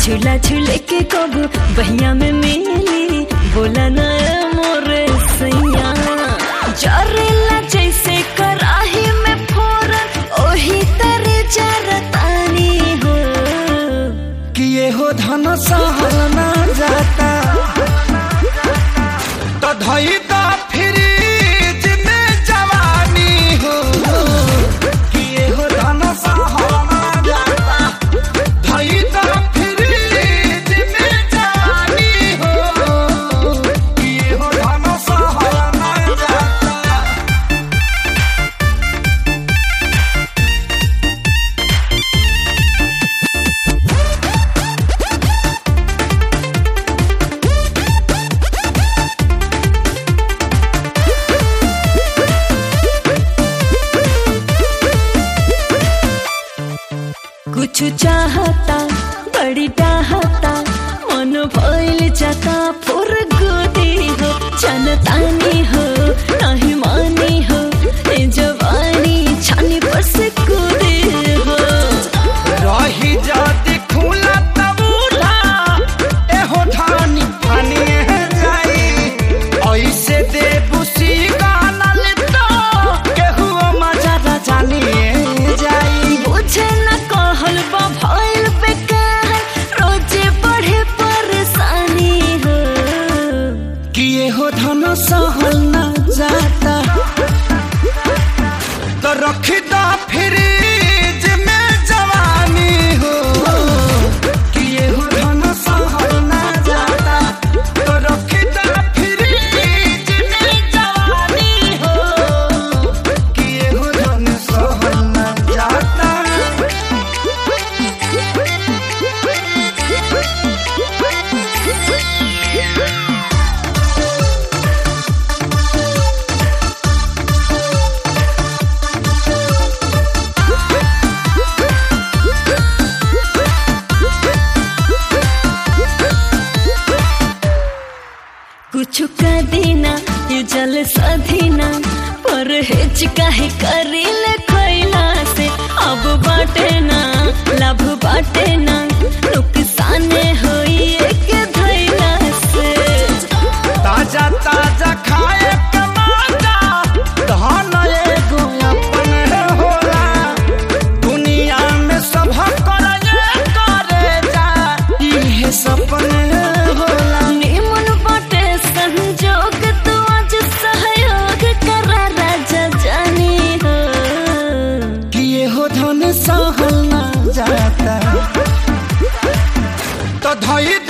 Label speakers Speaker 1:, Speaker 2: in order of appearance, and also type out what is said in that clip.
Speaker 1: झूला झूले के कबू बहिया में मिली बोला ना मोरे सैया जरेला जैसे कराही में फोरन ओही तरे जरतानी हो
Speaker 2: किए हो धन सहल ना जाता तो धई दा फ्रिज में जवानी हो किए हो धन सहल ना जाता धई दा फ्रिज में जवानी हो किए हो धन सहल ना जाता
Speaker 1: कुछ चाहता बड़ी चाहता मन भइल जाता फुर गुदी हो जनतानी हो नहीं मानी हो ए जवानी छानी पर से कूदी हो
Speaker 2: रही जाती खुला तब उठा एहो ठानी ठानी जाई ऐसे दे बुसी गाना ले तो केहू मजा ना जानी जाई
Speaker 1: बुझे न कहल बा भइल बेकार रोजे बढ़े परेशानी हो
Speaker 2: किए हो धन सहल ना जाता तो रखी दा फ्रिज में जवानी हो किए हो धन सहल ना जाता तो रखी दा फ्रिज में जवानी हो किए हो धन सहल ना जाता
Speaker 1: कुछ का देना ये जल सधीना पर हेच काहे करील खैला से अब बाटे ना लाभ बाटे ना नुकसान होई एक धैला से
Speaker 2: ताजा ताजा खाए के माजा धन एगो अपन होला दुनिया में सब करे करे जा इहे सपन होला
Speaker 1: निमन बाटे संजोग तू आज सहयोग करा राजा जानी हो
Speaker 2: किए हो धन सहल ना जाता तो धई